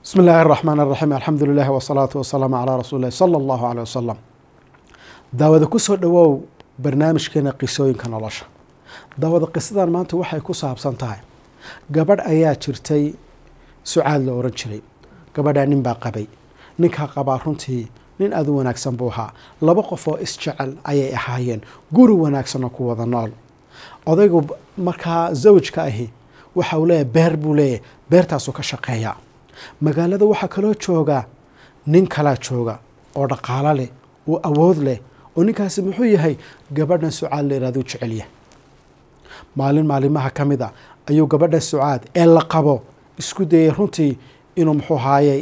bismi illaahi araxmaan araxiim alxamdu lilahi wasalaatu wasalaamu calaa rasuuli illahi sala allahu caleyh wasalam daawada kusoo dhowow barnaamijkeena qisooyinka nolosha daawada qisadan maanta waxay ku saabsan tahay gabadh ayaa jirtay sucaad la oran jiray gabadhaa nin baa qabay ninkaa qabaa runtii nin aada u wanaagsan buu ahaa laba qof oo isjecel ayay ahaayeen guri wanaagsanoo ku wada nool odaygu markaa zawjka ahi waxa uu leeyahay beer buu leeyahay beertaasuu ka shaqeeyaa magaalada waxaa kaloo jooga nin kalaa jooga oo dhaqaalo leh oo awood leh oo ninkaasi muxuu yahay gabadhan sucaad la yihahdo u jecelyahay maalin maalimaha ka mid a ayuu gabadha sucaad ee la qabo isku dayay runtii inuu muxuu haaye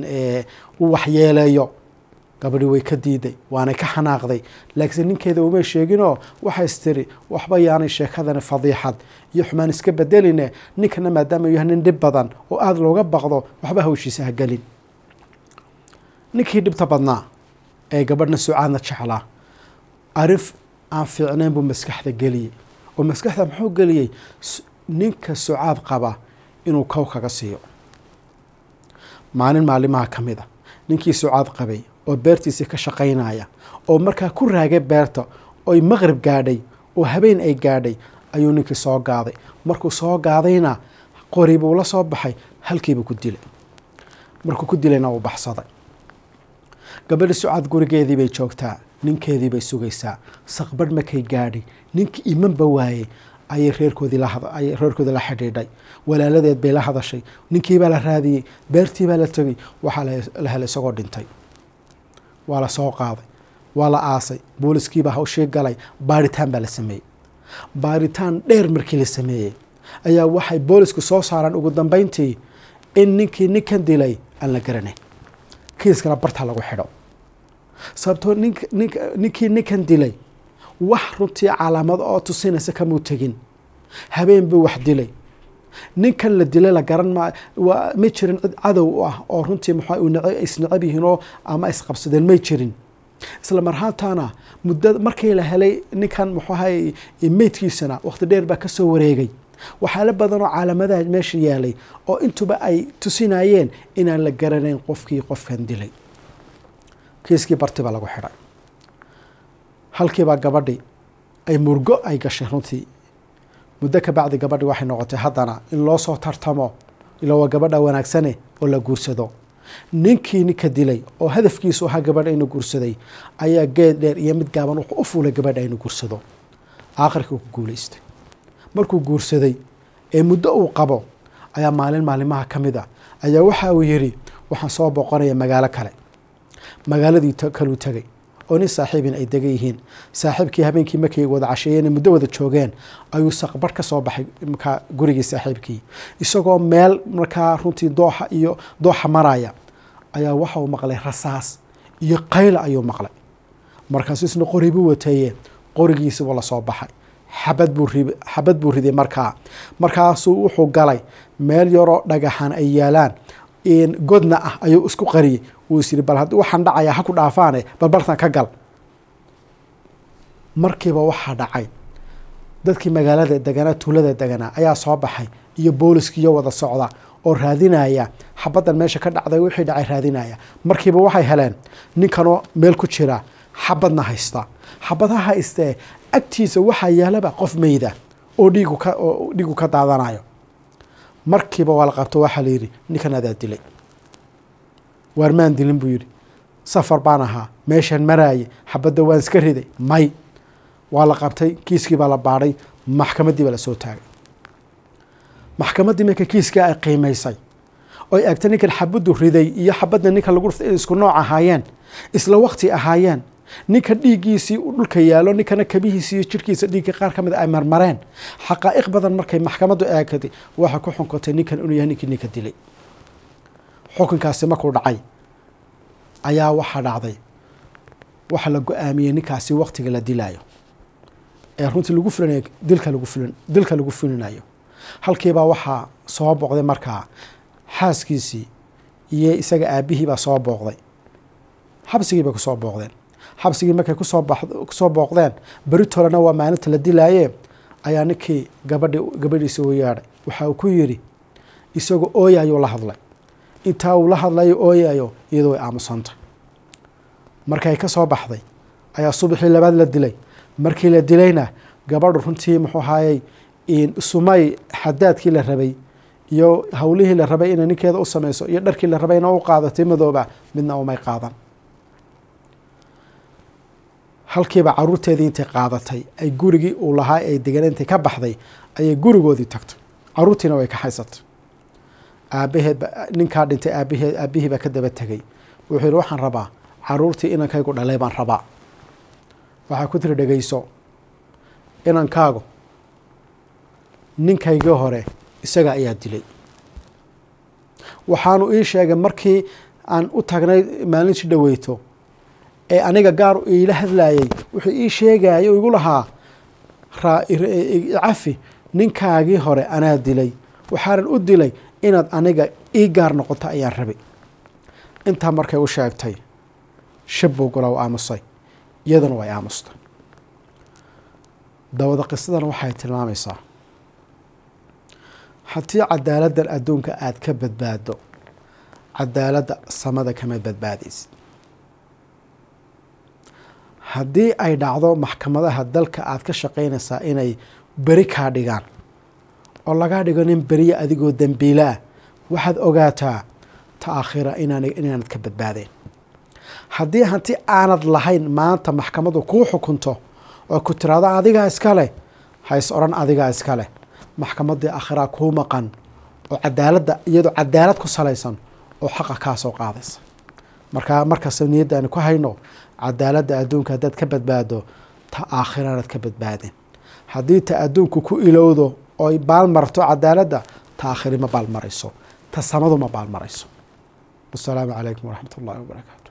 u waxyeeleeyo gabadhi way ka diiday waanay ka xanaaqday laakiinse ninkeeda umay sheeginoo waxay istiri waxba yaanay sheekadani fadiixad iyo xumaan iska bedeline ninkana maadaama uu yahay nin dhib badan oo aada looga baqdo waxba hawshiisa ha gelin ninkii dhibta badnaa ee gabadhna sucaadna jeclaa arif aan fiicnayn buu maskaxda geliyey oo maskaxda muxuu geliyey ninka sucaad qaba inuu kow kaga siiyo maalin maalimaha ka mid a ninkii sucaad qabay oo beertiisii ka shaqaynaya oo markaa ku raagay beerta oy maqrib gaadhay oo habeen ay gaadhay ayuu ninkii soo gaaday markuu soo gaadayna qori buu la soo baxay halkiibuu ku dilay markuu ku dilayna uu baxsaday gabadhi sucaad gurigeedii bay joogtaa ninkeedii bay sugaysaa saqbarh markay gaadhay ninkii imanba waayey ayay reerkoodii laayay reerkoodii la xidhiidhay walaaladeed bay la hadashay ninkiibaa la raadiyey beertiibaa la tegay waxaa la helay isagoo dhintay waa la soo qaaday waa la aasay booliskiibaa hawshii galay baaritaan baa la sameeyey baaritaan dheer markii la sameeyey ayaa waxay boolisku soo saaraan ugu dambeyntii in ninkii ninkan dilay aan la garanayn kiiskana bartaa lagu xidho sababtoo nink nink ninkii ninkan dilay wax runtii calaamado oo tusinaysa kamuu tegin habeen buu wax dilay ninkan la dilay la garan ma waa ma jirin cid cadow u ah oo runtii muxua isnecab yihiinoo ama isqabsadeen may jirin isla marhaantaana mudda markii la helay ninkan muxuahay meydkiisana waqti dheer baa kasoo wareegay waxyaalo badan oo calaamadaha meesha yaalay oo intuba ay tusinayeen inaan la garanayn qofkii qofkan dilay kiiskii barti baa lagu xidhay halkiibaa gabadhi ay murgo ay gashay runtii muddo ka bacdi gabadhi waxay noqotay haddana in loo soo tartamo ila waa gabadha wanaagsane oo la guursado ninkii ninka dilay oo hadafkiisu ahaa gabadha inuu guursaday ayaa geed dheer iyo mid gaaban wuxuu u fuulay gabadha inuu guursado aakhirkii ku guulaystay markuu guursaday ee muddo uu qabo ayaa maalin maalimaha ka mid a ayaa waxa uu yidhi waxaan soo boqonaya magaalo kale magaaladii kaluu tegay oo nin saaxiibin ay degan yihiin saaxiibkii habeenkii markay wada casheeyeen muddo wada joogeen ayuu saqbarh ka soo baxay markaa gurigii saaxiibkii isagoo meel markaa runtii dooxa iyo dooxa maraya ayaa waxa uu maqlay rasaas iyo qayla ayuu maqlay markaasu isna qori buu wateeye qorigiisiibuu la soo baxay xabad buu ri xabad buu riday markaa markaasuu wuxuu galay meel yaroo dhagaxan ay yaalaan godna ah ayuu isku qariyey wuu is yidhi bal haddii waxaan dhacayaa ha ku dhaafaane bal bartan ka gal markiiba waxaa dhacay dadkii magaalada deganaa tuulada deganaa ayaa soo baxay iyo booliskiiyo wada socda oo raadinaya xabaddan meesha ka dhacday wixii dhacay raadinaya markiiba waxay heleen ninkanoo meel ku jira xabadna haysta xabadha haystee agtiisa waxaa yaalaba qof meyda oo dhiigu ka oo dhiigu ka daadanayo markiiba waa la qabto waxaa la yidhi ninkan adaa dilay waarmaan dilin buu yidhi safar baan ahaa meeshaan maraaye xabadda waan iska riday may waa la qabtay kiiskii baa la baadhay maxkamaddii baa la soo taagay maxkamaddii marka kiiskii ay qiimaysay oy eegtay ninkan xabaddu riday iyo xabadda ninkan lagu dhuftay inay isku nooc ahaayeen isla waqti ahaayeen ninka dhiiggiisii u dhulka yaalo ninkana kabihiisi iyo jirhkiisa dhiigga qaar ka mid ay marmareen xaqaa'iq badan markay maxkamaddu eegtay waxay ku xunkotay ninkan inuu yahay ninkii ninka dilay xukunkaasi markuu dhacay ayaa waxaa dhacday waxaa la go-aamiyey ninkaasi waqtiga la dilaayo ee runtii lagu fulinayo dilka lagu fulin dilka lagu fulinayo halkiibaa waxaa soo booqday markaa xaaskiisii iyo isaga aabihii baa soo booqday xabsigii bay kusoo booqdeen xabsigii markay kusoo kusoo booqdeen beritolena waa maalinta la dilaaye ayaa ninkii gabadhi gabadhiisa u yeedhay waxa uu ku yidhi isagoo ooya ayuu la hadlay intaa uu la hadlayo ooyayo iyadoo way aamusantay markay ka soo baxday ayaa subaxii labaad la dilay markii la dilayna gabadhu runtii muxuu ahaayey sumay xadaadkii la rabay iyo howlihii la rabay inay ninkeeda u sameyso iyo dharkii la rabay ina u qaadatay madooba midna umay qaadan halkiiba caruurteedii intay qaadatay ay gurigii uu lahaa ay degan intay ka baxday ayay gurigoodii tagtay caruurtiina way kaxaysatay aabaheedba ninkaa dhintay aabaheed aabihii baa ka daba tegay wuxuu yihi waxaan rabaa caruurtii inankaygu dhalay baan rabaa waxaa ku tiri dhegeyso inankaagu ninkaygii hore isaga ayaa dilay waxaanu ii sheegay markii aan u tagnay maalintii dhaweyto ee aniga gaar iila hadlayay wuxuu ii sheegaya o igu lahaa cafi ninkaagii hore anaa dilay waxaanan u dilay inaad aniga ii gaar noqoto ayaan rabay intaa markay u sheegtay shabbuu gula u aamusay iyaduna way aamustay dawada qisadan waxay tilmaamaysaa haddii cadaaladdan adduunka aada ka badbaado cadaaladda samada kama badbaadaysid haddii ay dhacdo maxkamadaha dalka aada ka shaqaynaysaa inay beri kaa dhigaan oo lagaa dhigo nin beriya adigoo dembiila ah waxaad ogaataa ta aakhira inaan inaanad ka badbaadeen haddii hanti aanad lahayn maanta maxkamadu kuu xukunto oo ku tiraado adigaa iska leh hays odhan adigaa iska leh maxkamaddii aakhiraa kuu maqan oo cadaaladda iyadoo cadaalad ku salaysan oo xaqa kaa soo qaadaysa markaa markasta niyadda aanu ku hayno cadaaladda adduunka haddaad ka badbaado ta aakhiranaad ka badbaadeen haddii ta adduunku ku ilowdo oy baalmarto cadaaladda ta aakhiri ma baalmarayso ta samadu ma baalmarayso wasalaamu calaykum waraxmat ullahi wabarakaatu